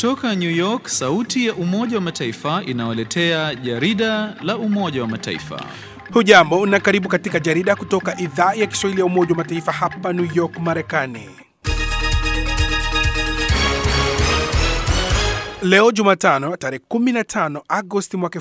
Kutoka New York, sauti ya Umoja wa Mataifa inawaletea jarida la Umoja wa Mataifa. Hujambo na karibu katika jarida kutoka idhaa ya Kiswahili ya Umoja wa Mataifa hapa New York, Marekani. Leo Jumatano tarehe 15 Agosti mwaka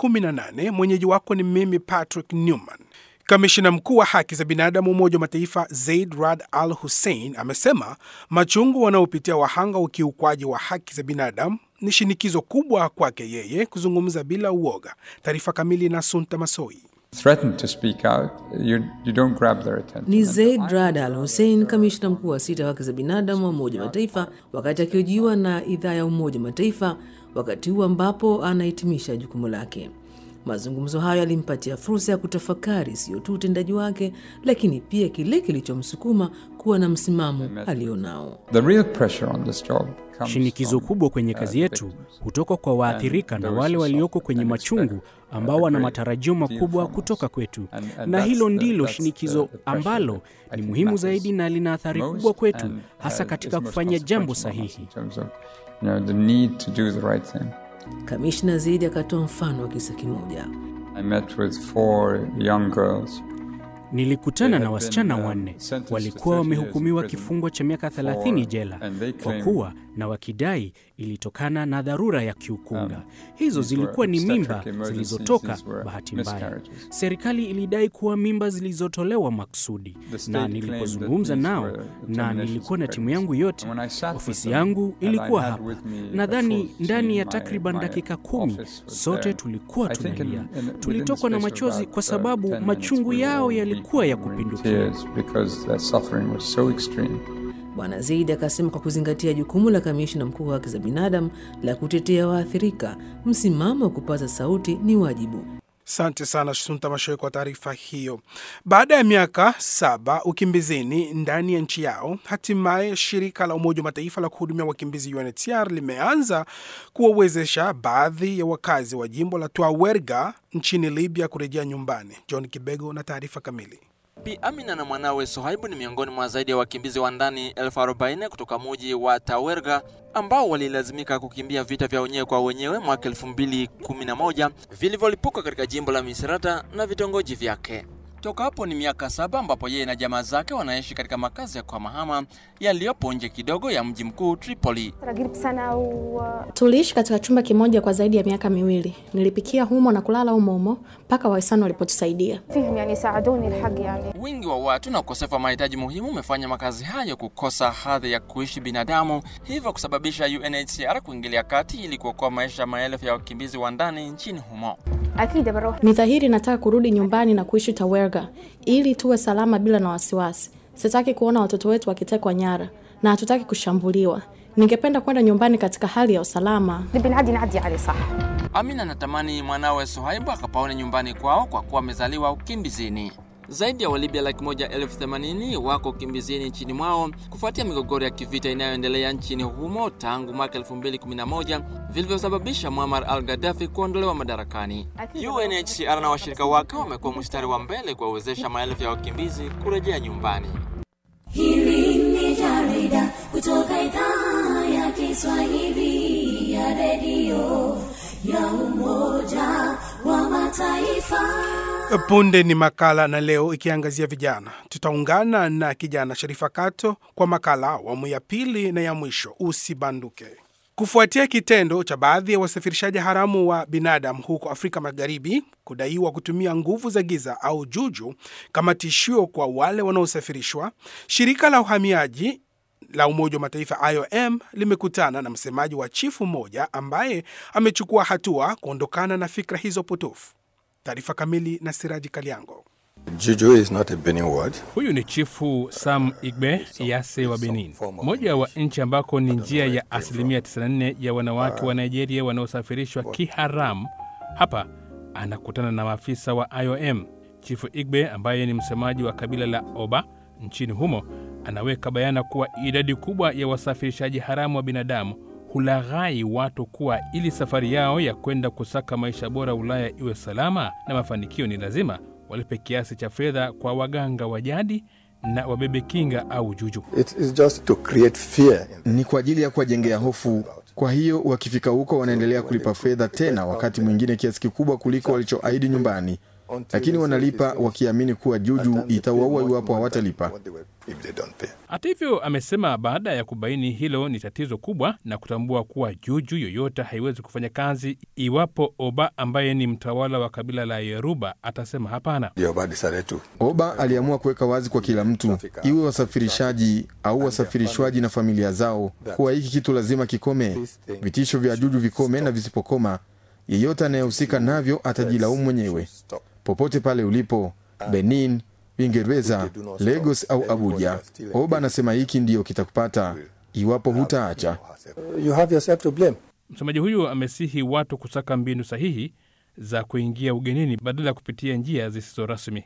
2018, mwenyeji wako ni mimi Patrick Newman. Kamishina mkuu wa haki za binadamu Umoja wa Mataifa Zaid Rad Al Hussein amesema machungu wanaopitia wahanga wa ukiukwaji wa haki za binadamu ni shinikizo kubwa kwake yeye kuzungumza bila uoga. Taarifa kamili na Sunta Masoi. threaten to speak out, you, you don't grab their attention. Ni Zaid Rad Al Hussein, kamishna mkuu wa sita wa haki za binadamu wa Umoja wa Mataifa, wakati akihojiwa na idhaa ya Umoja wa Mataifa wakati huu ambapo anahitimisha jukumu lake. Mazungumzo hayo yalimpatia fursa ya kutafakari sio tu utendaji wake, lakini pia kile kilichomsukuma kuwa na msimamo alionao. The real pressure on this job comes Shinikizo from, kubwa kwenye uh, kazi yetu victims. hutoka kwa waathirika na those wale who walioko suffer kwenye and machungu expect, uh, ambao a wana great matarajio deal makubwa from us. kutoka kwetu, And- and na that's hilo the- ndilo that's the- shinikizo the pressure ambalo that I ni think muhimu matters zaidi na lina athari most kubwa kwetu, and, uh, hasa is katika most kufanya jambo consequential on us sahihi. in terms of, you know, the need to do the right thing. Kamishna Zaidi akatoa mfano wa kisa kimoja. I met with four young girls Nilikutana They na had wasichana been, uh, wanne sentenced to walikuwa 30 years in wamehukumiwa prison kifungo cha miaka for- 30 jela and they kwa claim- kuwa na wakidai ilitokana na dharura ya kiukunga. Um, Hizo these zilikuwa were ni mimba obstetric emergencies, zilizotoka these were bahati mbaya. miscarriages. Serikali ilidai kuwa mimba zilizotolewa maksudi, The state na claimed that nilipozungumza these nao were na terminations nilikuwa of na timu yangu yote, And when I sat with ofisi them, yangu and I ilikuwa had hapa. with me a Nadhani full ndani ya team, takriban my- my dakika kumi office was sote there. tulikuwa I think in- tunalia, in- within the tulitokwa na space of machozi about, kwa uh, sababu 10 minutes, machungu we were yao all yalikuwa ya weeping, we were in kupindukia. tears because their suffering was so extreme. Bwana Zaidi akasema kwa kuzingatia jukumu la kamishna mkuu wa haki za binadamu la kutetea waathirika, msimamo wa kupaza sauti ni wajibu. Asante sana Sunta Mashoe kwa taarifa hiyo. Baada ya miaka saba ukimbizini ndani ya nchi yao, hatimaye shirika la Umoja wa Mataifa la kuhudumia wakimbizi UNHCR limeanza kuwawezesha baadhi ya wakazi wa jimbo la Tuawerga nchini Libya kurejea nyumbani. John Kibego na taarifa kamili. Bi Amina na mwanawe Sohaibu ni miongoni mwa zaidi ya wakimbizi wa ndani elfu arobaini kutoka muji wa Tawerga ambao walilazimika kukimbia vita vya wenyewe kwa wenyewe mwaka elfu mbili kumi na moja vilivyolipuka katika jimbo la Misrata na vitongoji vyake. Toka hapo ni miaka saba ambapo yeye na jamaa zake wanaishi katika makazi ya kuhamahama yaliyopo nje kidogo ya mji mkuu Tripoli. قريب سنة و Tuliishi katika chumba kimoja kwa zaidi ya miaka miwili. Nilipikia humo na kulala humo humo mpaka wahisani walipotusaidia. فيهم يعني ساعدوني الحق يعني Wingi wa watu na ukosefu wa mahitaji muhimu umefanya makazi hayo kukosa hadhi ya kuishi binadamu, hivyo kusababisha UNHCR kuingilia kati ili kuokoa maisha ya maelfu ya wakimbizi wa ndani nchini humo. أكيد بروح Ni dhahiri nataka kurudi nyumbani na kuishi Tawerga ili tuwe salama bila na wasiwasi. Sitaki kuona watoto wetu wakitekwa nyara na hatutaki kushambuliwa. Ningependa kwenda nyumbani katika hali ya usalama. نبي نعدي نعدي عليه صح Amina anatamani mwanawe Suhaibu akapaone nyumbani kwao kwa kuwa amezaliwa ukimbizini. Zaidi ya Walibya laki moja elfu themanini wako ukimbizini nchini mwao kufuatia migogoro ya kivita inayoendelea nchini humo tangu mwaka 2011 vilivyosababisha Muammar al-Gaddafi kuondolewa madarakani. UNHCR na washirika wake wamekuwa mstari wa mbele kuwawezesha maelfu ya wakimbizi kurejea nyumbani. Hili ni jarida kutoka idhaa ya Kiswahili ya redio ya Umoja wa Mataifa. Punde ni makala na leo ikiangazia vijana. Tutaungana na kijana Sharifa Kato kwa makala awamu ya pili na ya mwisho, usibanduke. Kufuatia kitendo cha baadhi ya wasafirishaji haramu wa binadamu huko Afrika Magharibi kudaiwa kutumia nguvu za giza au juju kama tishio kwa wale wanaosafirishwa, shirika la uhamiaji la Umoja wa Mataifa IOM limekutana na msemaji wa chifu mmoja ambaye amechukua hatua kuondokana na fikra hizo potofu. Taarifa kamili na Siraji Kaliango. Juju is not a Benin word. Huyu ni chifu Sam Igbe Yase wa Benin, moja wa nchi ambako ni njia ya asilimia 94 ya wanawake wa Nigeria wanaosafirishwa kiharamu. Hapa anakutana na maafisa wa IOM. Chifu Igbe ambaye ni msemaji wa kabila la Oba nchini humo anaweka bayana kuwa idadi kubwa ya wasafirishaji haramu wa binadamu hulaghai watu kuwa ili safari yao ya kwenda kusaka maisha bora Ulaya iwe salama na mafanikio, ni lazima walipe kiasi cha fedha kwa waganga wa jadi na wabebe kinga au juju. It is just to create fear. Ni kwa ajili ya kuwajengea hofu. Kwa hiyo wakifika huko wanaendelea kulipa fedha tena, wakati mwingine kiasi kikubwa kuliko walichoahidi nyumbani, lakini wanalipa wakiamini kuwa juju itawaua iwapo hawatalipa. If they don't pay. Hata hivyo, amesema baada ya kubaini hilo ni tatizo kubwa na kutambua kuwa juju yoyote haiwezi kufanya kazi iwapo Oba ambaye ni mtawala wa kabila la Yoruba atasema hapana. Yoruba decided to Oba aliamua kuweka wazi kwa kila mtu, iwe wasafirishaji au wasafirishwaji na familia zao, kuwa hiki kitu lazima kikome, vitisho vya juju vikome, na visipokoma, yeyote anayehusika navyo atajilaumu mwenyewe. Popote pale ulipo, Benin, Uingereza, Lagos au Abuja, Oba anasema hiki ndiyo kitakupata iwapo hutaacha. You have yourself to blame. Msemaji huyu amesihi watu kusaka mbinu sahihi za kuingia ugenini badala ya kupitia njia zisizo rasmi.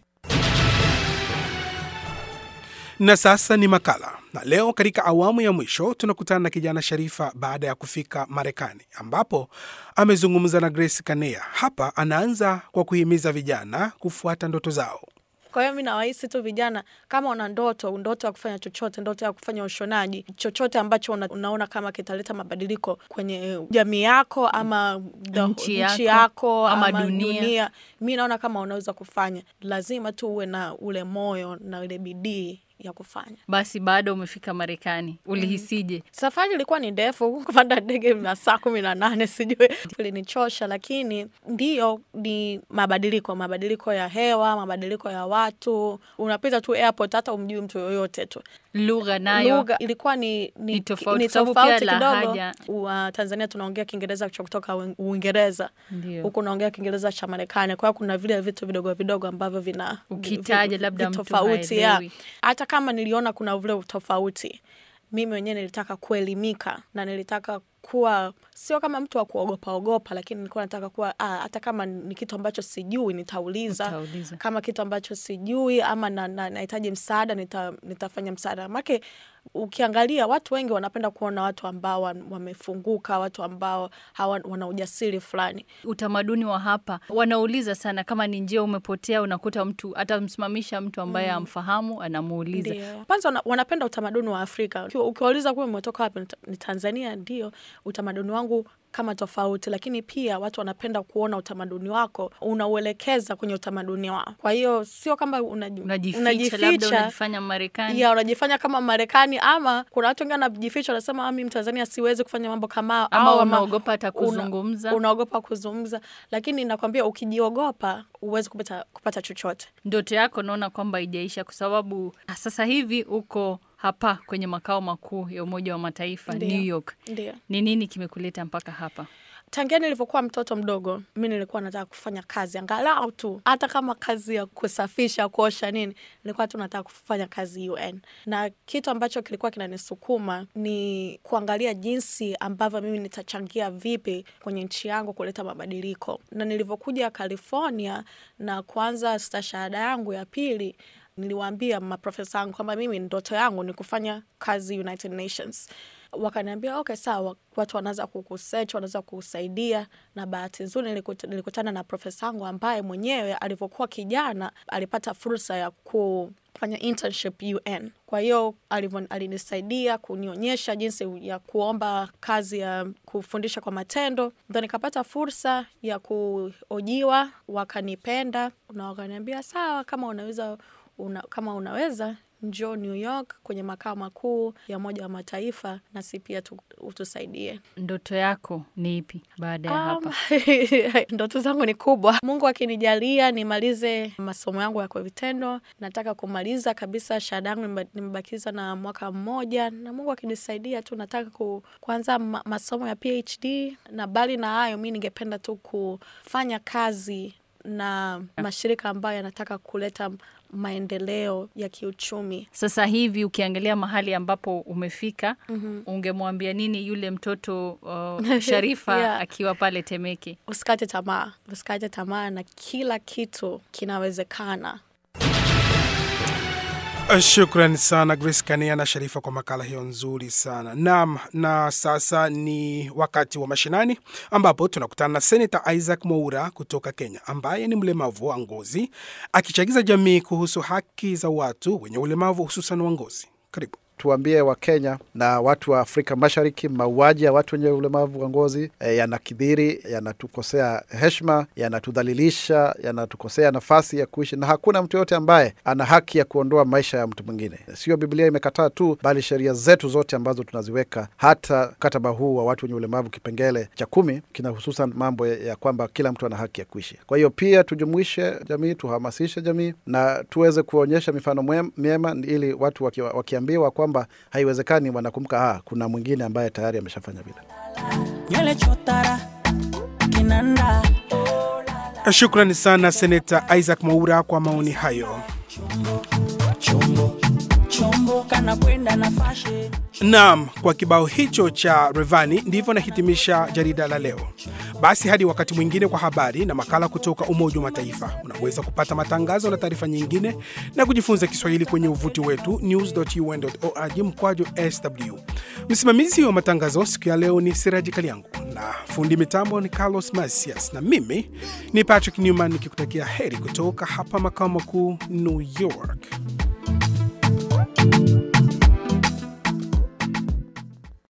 Na sasa ni makala, na leo katika awamu ya mwisho tunakutana na kijana Sharifa baada ya kufika Marekani, ambapo amezungumza na Grace Kanea. Hapa anaanza kwa kuhimiza vijana kufuata ndoto zao. Kwa hiyo mi nawahisi tu vijana, kama una ndoto, ndoto ya kufanya chochote, ndoto ya kufanya ushonaji, chochote ambacho una, unaona kama kitaleta mabadiliko kwenye jamii yako ama the- Nchi yako, yako ama dunia. mi naona kama unaweza kufanya, lazima tu uwe na ule moyo na ile bidii ya kufanya. Basi baada umefika Marekani, ulihisije? Safari ilikuwa ni ndefu, kupanda ndege na saa kumi na nane sijui ilinichosha, lakini ndiyo ni mabadiliko, mabadiliko ya hewa, mabadiliko ya watu. Unapita tu airport, hata umjui mtu yoyote tu. Lugha nayo Lugha ilikuwa ni, ni, Ni tofauti, ni sababu pia tofauti kidogo. lahaja. Wa Tanzania tunaongea Kiingereza cha kutoka Uin- Uingereza, Ndio. huku unaongea Kiingereza cha Marekani. Kwa hiyo kuna vile vitu vidogo vidogo ambavyo vina Ukitaja vi- labda mtu vitofauti, ya. haelewi. Hata kama niliona kuna ule utofauti, mimi mwenyewe nilitaka kuelimika na nilitaka kuwa sio kama mtu wa kuogopa ogopa, lakini nilikuwa nataka kuwa ah, hata kama ni kitu ambacho sijui nitauliza, Utauliza. kama kitu ambacho sijui ama na- na- nahitaji msaada nita, nitafanya msaada make ukiangalia watu wengi wanapenda kuona watu ambao wan- wamefunguka, watu ambao hawa, wana ujasiri fulani. utamaduni wa hapa wanauliza sana, kama ni njia umepotea, unakuta mtu atamsimamisha mtu ambaye Mm. amfahamu, anamuuliza. Ndio. Kwanza wana, wanapenda utamaduni wa Afrika. Ukiwa- Ukiwauliza kuwa umetoka wapi, nita- ni Tanzania. Ndio, utamaduni wangu kama tofauti, lakini pia watu wanapenda kuona utamaduni wako unauelekeza kwenye utamaduni wao. Kwa hiyo sio kama unaji- Unajificha, labda unajifanya Marekani. ya unajifanya kama Marekani, ama kuna watu wengine wanajificha, wanasema "Ah, mimi Mtanzania siwezi kufanya mambo kama hao," Ama au unaogopa hata una- kuzungumza. unaogopa kuzungumza, lakini nakwambia ukijiogopa huwezi kupata, kupata chochote. Ndoto yako naona kwamba ijaisha kwa sababu sasa hivi uko hapa kwenye makao makuu ya Umoja wa Mataifa Ndio. New York. Ndio. Ni nini kimekuleta mpaka hapa? Tangia nilivyokuwa mtoto mdogo, mi nilikuwa nataka kufanya kazi angalau tu, hata kama kazi ya kusafisha, kuosha nini, nilikuwa tu nataka kufanya kazi UN, na kitu ambacho kilikuwa kinanisukuma ni kuangalia jinsi ambavyo mimi nitachangia vipi kwenye nchi yangu kuleta mabadiliko. Na nilivyokuja California na kuanza stashahada yangu ya pili niliwaambia maprofesa wangu kwamba mimi ndoto yangu ni kufanya kazi United Nations. Wakaniambia okay, sawa, watu wanaweza kukusearch, wanaweza kukusaidia. Na bahati nzuri nilikut- nilikutana na profesa wangu ambaye mwenyewe alivyokuwa kijana alipata fursa ya kufanya internship UN. Kwa hiyo alivyo- alinisaidia kunionyesha jinsi ya kuomba kazi ya kufundisha kwa matendo, ndo nikapata fursa ya kuojiwa, wakanipenda na wakaniambia sawa, kama unaweza una, kama unaweza njoo New York kwenye makao makuu ya Umoja wa Mataifa nasi pia tu, utusaidie. Ndoto yako ni ipi baada ya Um, hapa? ndoto zangu ni kubwa. Mungu akinijalia nimalize masomo yangu ya kwa vitendo, nataka kumaliza kabisa shahada yangu, nimeba- nimebakiza na mwaka mmoja, na Mungu akinisaidia tu nataka ku, kuanza ma, masomo ya PhD, na bali na hayo, mi ningependa tu kufanya kazi na mashirika ambayo yanataka kuleta maendeleo ya kiuchumi. Sasa hivi ukiangalia mahali ambapo umefika, Mhm. ungemwambia nini yule mtoto uh, Sharifa Yeah. akiwa pale Temeke? Usikate tamaa, usikate tamaa, na kila kitu kinawezekana. Shukran sana Grace Kania na Sharifa kwa makala hiyo nzuri sana. Naam, na sasa ni wakati wa mashinani ambapo tunakutana na Senata Isaac Mwaura kutoka Kenya ambaye ni mlemavu wa ngozi akichagiza jamii kuhusu haki za watu wenye ulemavu hususan wa ngozi. Karibu. tuambie Wakenya na watu wa Afrika Mashariki, mauaji ya watu wenye ulemavu wa ngozi e, yanakidhiri, yanatukosea heshima, yanatudhalilisha, yanatukosea nafasi ya kuishi, na hakuna mtu yoyote ambaye ana haki ya kuondoa maisha ya mtu mwingine. Sio Biblia imekataa tu, bali sheria zetu zote ambazo tunaziweka, hata mkataba huu wa watu wenye ulemavu kipengele cha kumi kina hususan mambo ya, ya kwamba kila mtu ana haki ya kuishi. Kwa hiyo pia tujumuishe jamii, tuhamasishe jamii na tuweze kuonyesha mifano mwem- myema, ili watu waki, wakiambiwa kwamba haiwezekani, wanakumbuka ah, kuna mwingine ambaye tayari ameshafanya vile. nywele chotara kinanda Shukrani sana Senata Isaac Mwaura kwa maoni hayo. chombo kana kwenda na fashe Naam, kwa kibao hicho cha Revani ndivyo nahitimisha jarida la leo. Basi hadi wakati mwingine kwa habari na makala kutoka Umoja wa Mataifa. Unaweza kupata matangazo na taarifa nyingine na kujifunza Kiswahili kwenye uvuti wetu news.un.org mkwaju sw. Msimamizi wa matangazo siku ya leo ni Siraji Kaliangu na fundi mitambo ni Carlos Masias na mimi ni Patrick Newman nikikutakia heri kutoka hapa makao makuu New York.